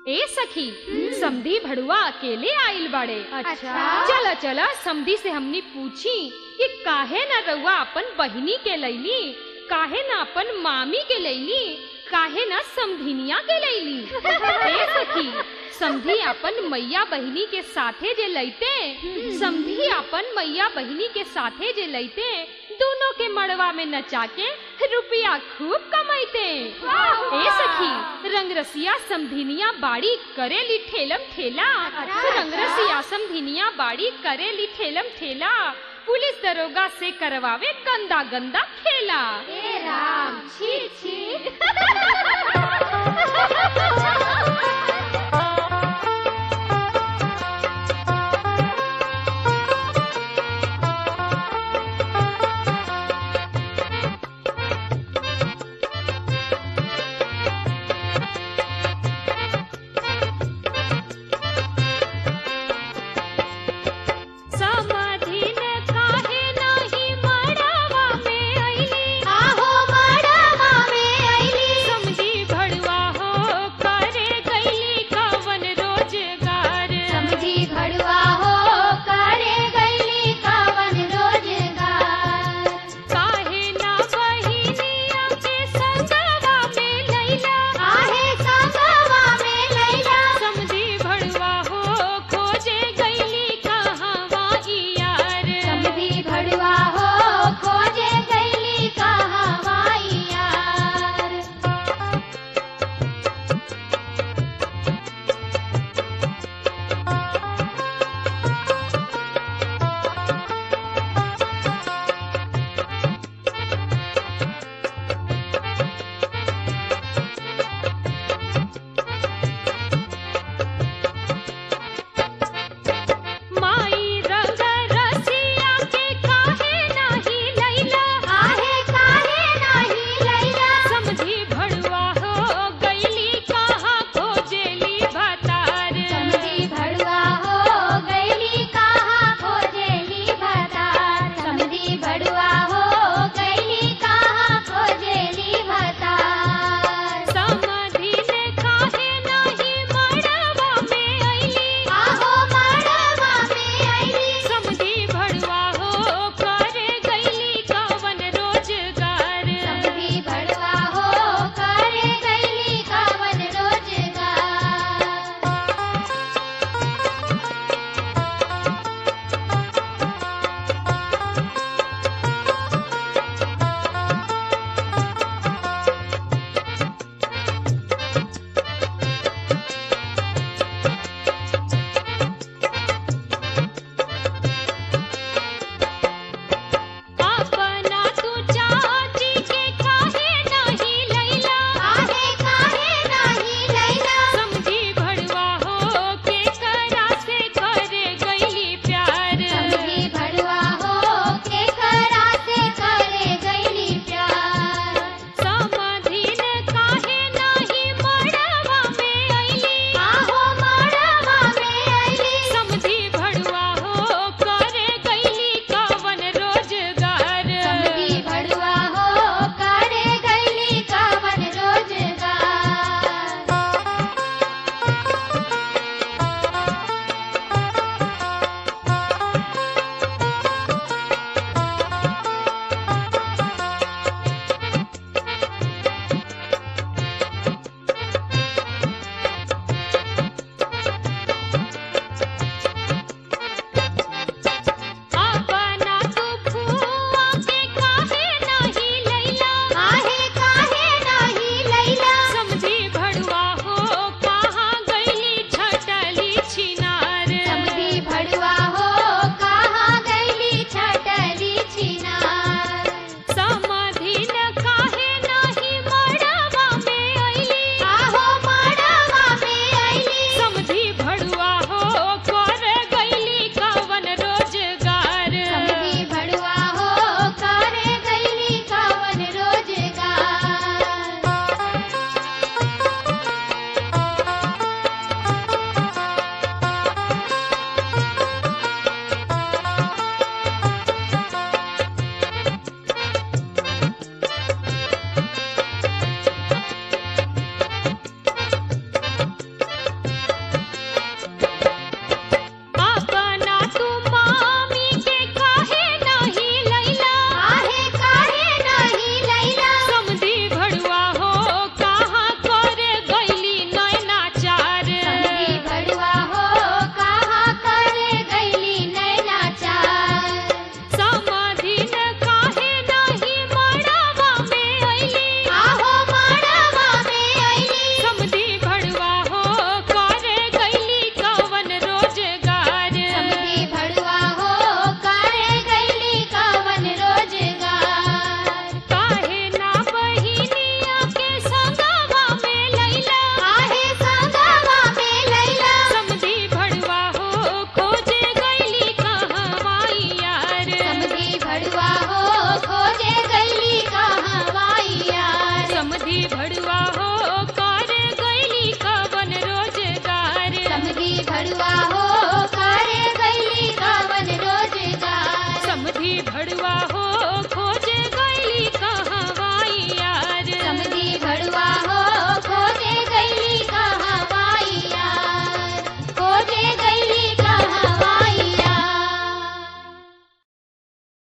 ए सखी समधी भड़ुआ अकेले आइल बाड़े अच्छा चला चला समधी से हमनी पूछी कि काहे न रउआ अपन बहिनी के लैली काहे न अपन मामी के लैली काहे न समधिनिया के लैली ए सखी समधी अपन मैया बहिनी के साथे जे लैते समधी अपन मैया बहिनी के साथे जे लैते दोनों के मड़वा में नचा के रुपया खूब कमाइते ए सखी रंगरसिया समधिनिया बाड़ी करेली ठेलम ठेला रंगरसिया समधिनिया बाड़ी करेली ठेलम ठेला पुलिस दरोगा से करवावे गंदा गंदा खेला हे राम छी छी